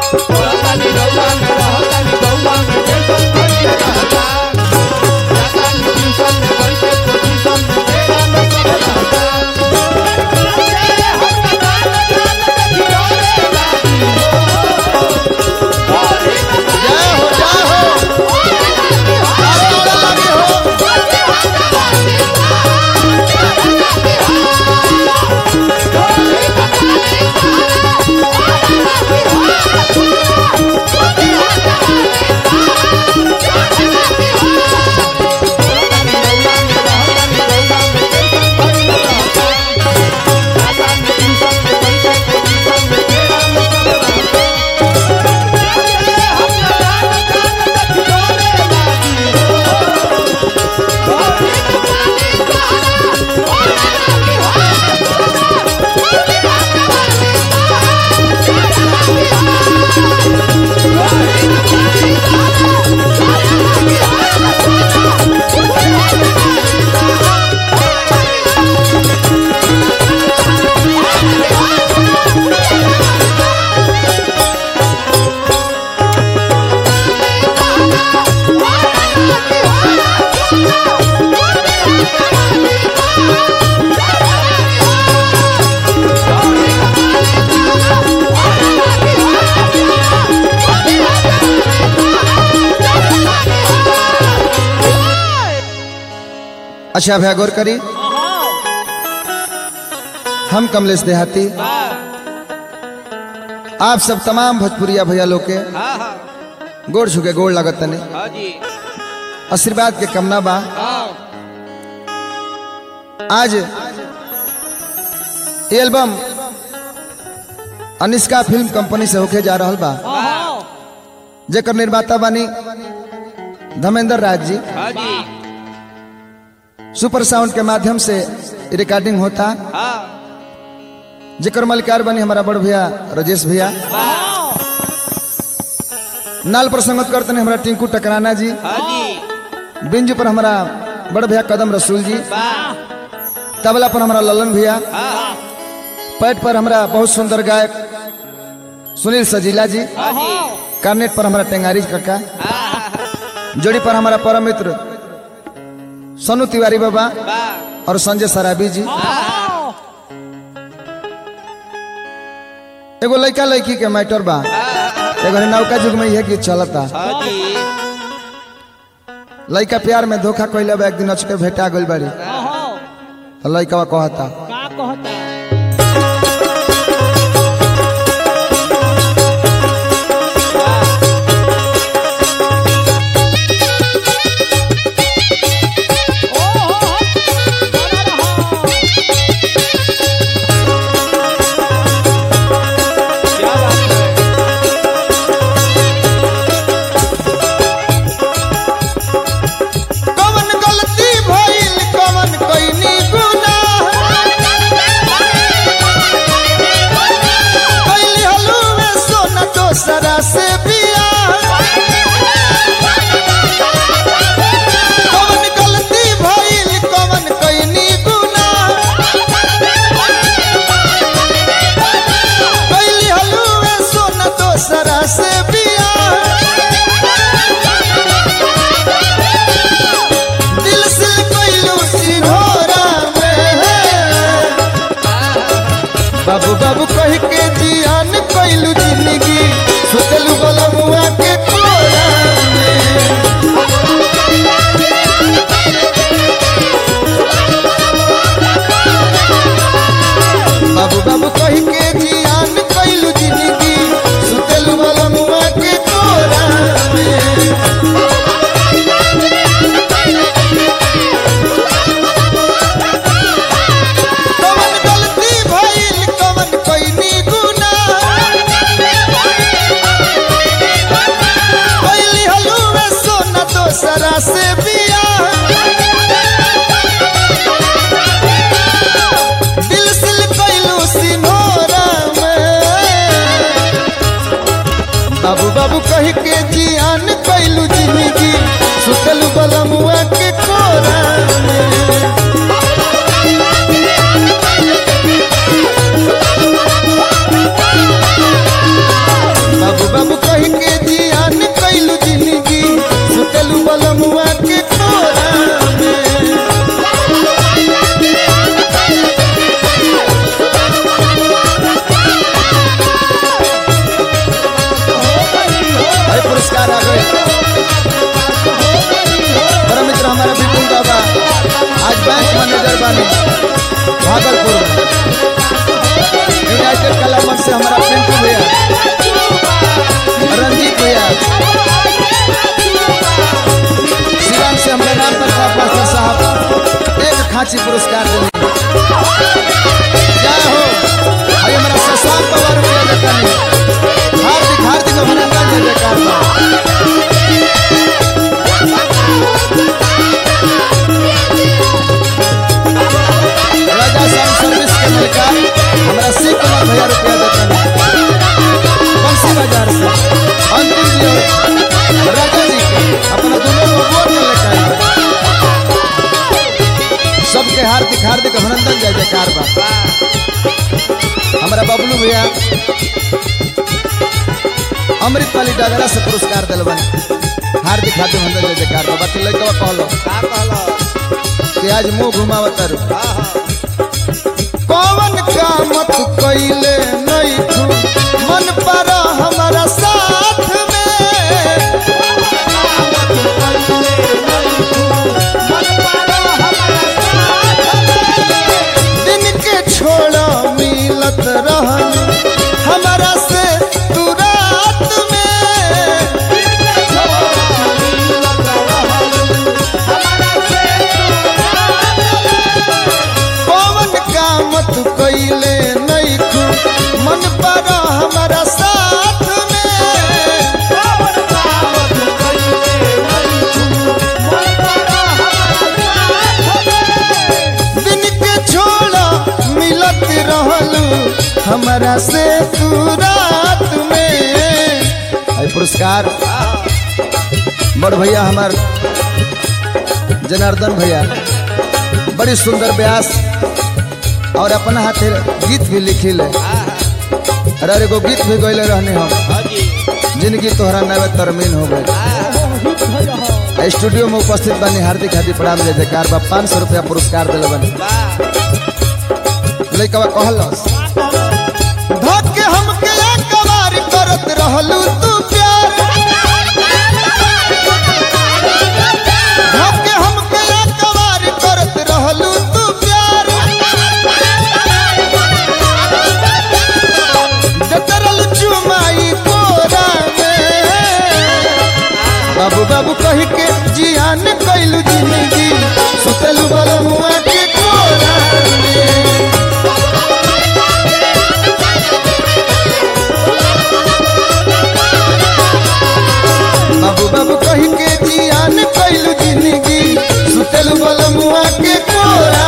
जय हो जय हो आगे उड़े लगे हो अच्छा भैया गौर करी हम कमलेश देहाती आप सब तमाम भोजपुरिया भैया लोग के गोड़ छुके गोड़ लागत तने आशीर्वाद के कमना बा आज ये एल्बम अनिष्का फिल्म कंपनी से होके जा रहल बा जेकर निर्माता बानी धर्मेंद्र राज जी सुपर साउंड के माध्यम से रिकॉर्डिंग होता जेकर मलिकार बनी हमारा बड़ भैया राजेश भैया नाल पर संगत करते हैं हमारा टिंकू टकराना जी बिंजू पर हमारा बड़ भैया कदम रसूल जी तबला पर हमारा ललन भैया पैट पर हमारा बहुत सुंदर गायक सुनील सजीला जी कार्नेट पर हमारा टेंगारी काका जोड़ी पर हमारा परम मित्र सोनू तिवारी बाबा और संजय सराबी जी एगो लड़का लड़की के मैटर बा एगो नौका युग में यह गीत चलता लड़का प्यार में धोखा कैले बा एक दिन अचके भेटा गइल बाड़ी तो लड़का कहता का कहता कवन गलती भइल कवन कइनी गुनाह कैली हलुए सोना दोसरा से बियाह कवन गलती भइल कवन कइनी गुनाह कैली हलुए सोना दोसरा से बियाह दिल से कैलू सिंघोरा में बाबू बाबू कह के जियान कैलू जिंदगी सुतलू बलमुआ के कोरा में बाबू बाबू कह के जियान कैलू जिंदगी सुतलू बलमुआ के कोरा में कवन गलती भइल कवन कइनी गुनाह कैली हलुए सोना दोसरा से बियाह दिल से कैलू सिनोरा में बाबू बाबू कह के जियान कैलू जिंदगी सुतल बलमुआ के कोरा में बाबू बाबू लीची पुरस्कार दिली जय हो भाई हमारा शशांक बाबा रुपया देता नहीं हार्दिक हार्दिक अभिनंदन जय जयकार बा राजा साउंड सर्विस के मलिकार हमारा शिव कुमार भैया रुपया देता नहीं बंसी बाजार से अंतिम जी और राजा जी के अपना दोनों को वोट में लेकर आए। सबके हार्दिक हार्दिक अभिनंदन जय जयकार बा हमारा बबलू भैया अमृत पाली डगरा से पुरस्कार दिल बने हार्दिक हार्दिक अभिनंदन जय जयकार बा बाकी लड़का कहलो का कहलो कि आज मुंह घुमावत तारू हाँ हाँ कौन काम तू कैले नहीं तू मन पर हमारा साथ में दिन के छोड़ा मिलत रहन हमारा से तू रात में कौन काम तू कैले नहीं तू मन पर हमारा साथ में दिन के छोड़ा मिलत रहलू हमारा से तू रात में आई पुरस्कार बड़ भैया हमार जनार्दन भैया बड़ी सुंदर व्यास और अपना हाथे गीत भी लिखिल अरे एगो गीत भी गैले रहने हम हाँ जी जिंदगी तोहरा नवे तरमीन हो गई स्टूडियो में उपस्थित बनी हार्दिक हार्दिक प्रणाम जय जयकार बा पाँच सौ रुपया पुरस्कार दिल बनी वाह लइकवा कहलस धक्के हमके कबार करत रहलू तू प्यार धक्के हमके कबार करत रहलू तू प्यार जतरल चुमाई कोरा में बाबू बाबू कही के जियान कैलू जिंदगी सुतलू बलमुआ के कोरा में बाबू बाबू कही के जियान कैलू जिंदगी सुतलू बलमुआ के कोरा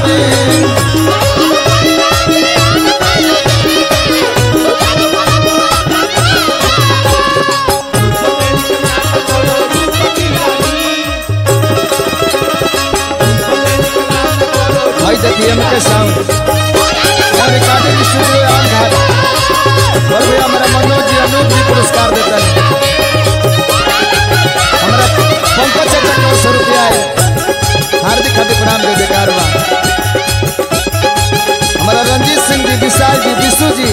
में भाई देखिए एम के साउंड और रिकॉर्डिंग स्टूडियो आन घाट और भैया हमारा मनोज जी अनूप जी पुरस्कार देते हैं हमारा पंकज चाचा को सौ रुपया है हार्दिक हार्दिक प्रणाम दे बेकार बा हमारा रंजीत सिंह जी विशाल जी विशु जी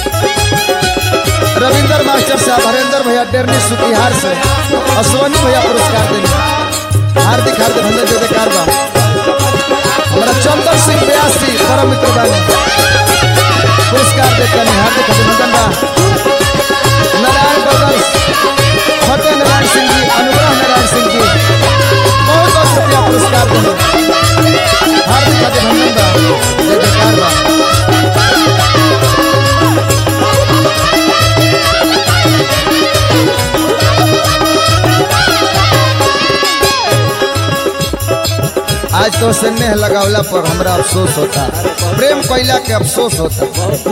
रविंदर मास्टर साहब हरेंद्र भैया डेरनी सुतिहार से और सोनी भैया पुरस्कार देंगे हार्दिक हार्दिक धन्यवाद दे बेकार बा हमारा चंदन सिंह व्यासी परम मित्र बानी पुरस्कार देते हैं हार्दिक अभिनंदन बा नारायण बदल फतेह नारायण सिंह जी अनुग्रह नारायण सिंह जी बहुत बहुत शुक्रिया पुरस्कार देने हार्दिक अभिनंदन बा जय जयकार बा आज तो स्नेह लगावला पर हमरा अफसोस होता प्रेम कैला के अफसोस होता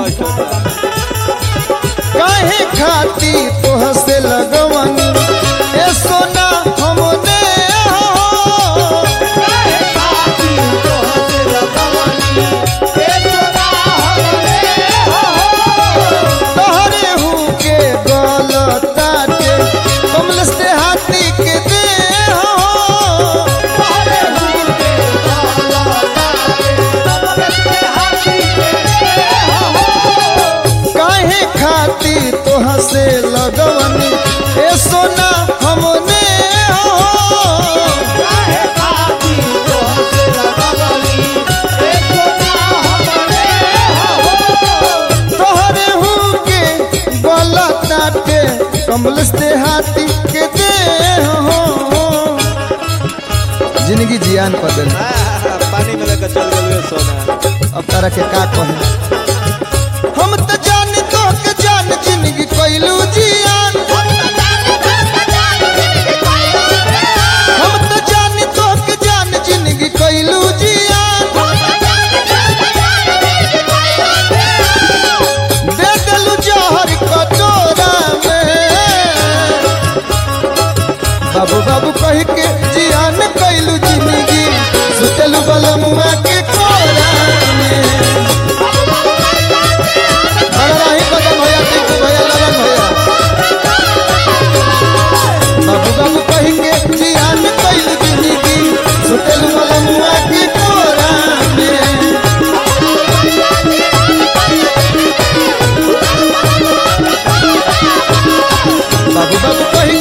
काहे खाती तोह से लगवन ए सोना हमने हो तोहरे हूँ के गलताटे कमल से हाथी के दे हो काहे खाती तोह से लगवन ए सोना हमने हो तोहरे हूँ के गलताटे कमल से हाथी के दे हो जिंदगी जियान बदल वाह पानी में लेकर चल गए सोना अब तारा के का कहे हम तो जान तो के जान जिंदगी कोइलू जियान हम तो जान तो के जान जिंदगी कोइलू जियान दे देलू जहर कटोरा में बाबू बाबू कह के जियान कैलू जिंदगी सुतलू बलमुआ के कोरा में बलराही कदम भैया टिंकू भैया ललन भैया बाबू बाबू कह के जियान कैलू जिंदगी सुतलू बलमुआ के कोरा में बाबू बाबू कह